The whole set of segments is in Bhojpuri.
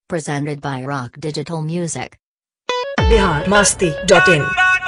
Presented by Rock Digital Music. Bihar Masti dot in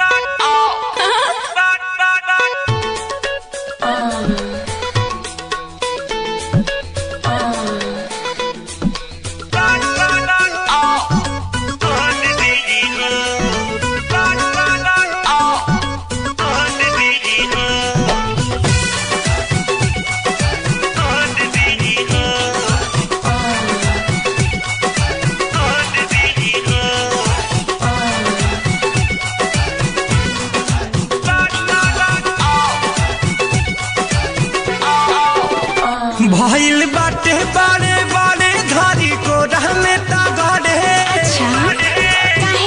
भइल बाटे बारे बारे धारी को रहने तगड़े अच्छा काहे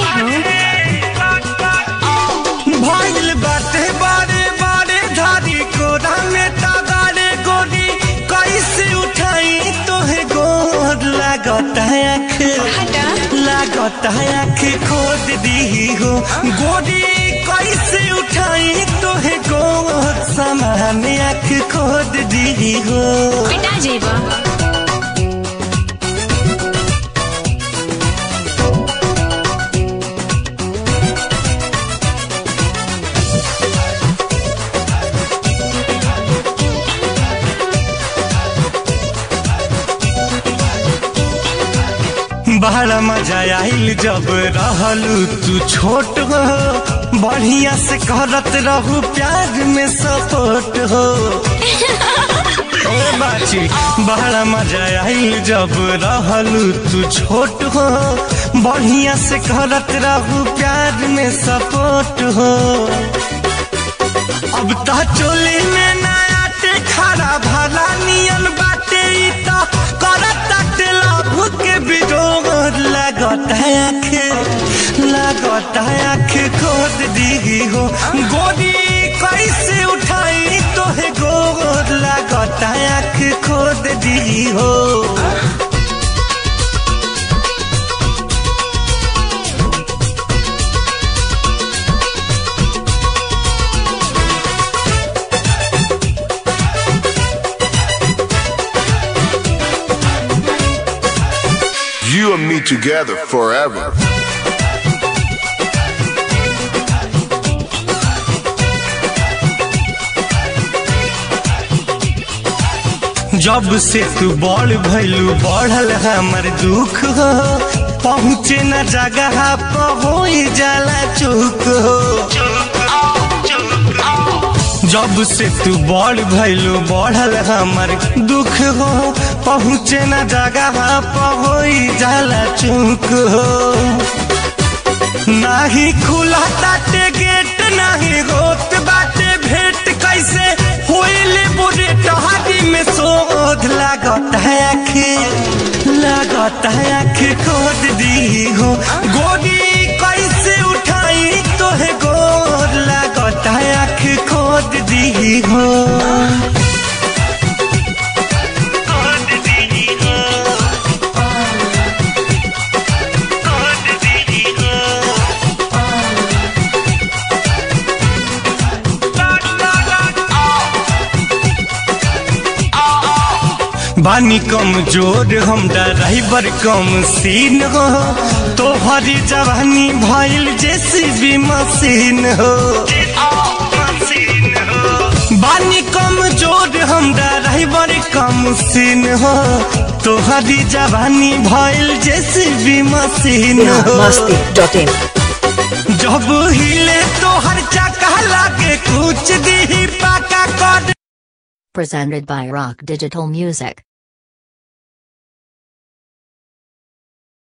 हो भइल बाटे बारे बारे धारी को रहने तगड़े गोरी कैसे उठाई तोहे गोर लागत है आँख हटा लागत है आँख खोद दी हो गोरी कैसे उठाई तोहे गोर समान आँख खोद दी हो पिटा जेबा बड़ा मजा आइल जब रहलू तू छोट हो बढ़िया से करत रहू प्यार में सपोर्ट हो ओ बाची बड़ा मजा आइल जब रहलू तू छोट हो बढ़िया से करत रहू प्यार में सपोर्ट हो अब ता चोली में नया टे खड़ा भला नियन बाटे ई ता करत ताटे लाभ के बिजोग लागत है आँख लागत है आँख खोद दी हो गोदी कैसे उठाई तोहे गोद लागत है आँख खोद दी हो You and me together forever. जब से तू बड़ भैलू बढ़ल हमर दुख हो पहुँचे न जगह पर हो जाला चुक हो जब से तू बड़ भैलू बढ़ल हमर दुख हो पहुँचे न जगह पर हो जाला चुक हो नाही खुला ताटे गेट नाही होत बाटे भेंट कैसे होइले बुरे टहारी में शोध लागत है आँख लागत है आँख खोद दी हो गोदी कैसे उठाई तोहे गोर लागत है आँख खोद दी हो खोद दी हो खोद दी हो बानी कम जोर हम ड्राइवर कम सीन हो तोहरी जवानी भइल जेसीबी मशीन हो बानी कम जोर हम ड्राइवर कम सीन हो तोहरी जवानी भइल जेसीबी मशीन बिहार हो मस्ती डॉट इन जब हिले तोहर चक्का लागे कुछ दी पाका कर Presented by Rock Digital Music.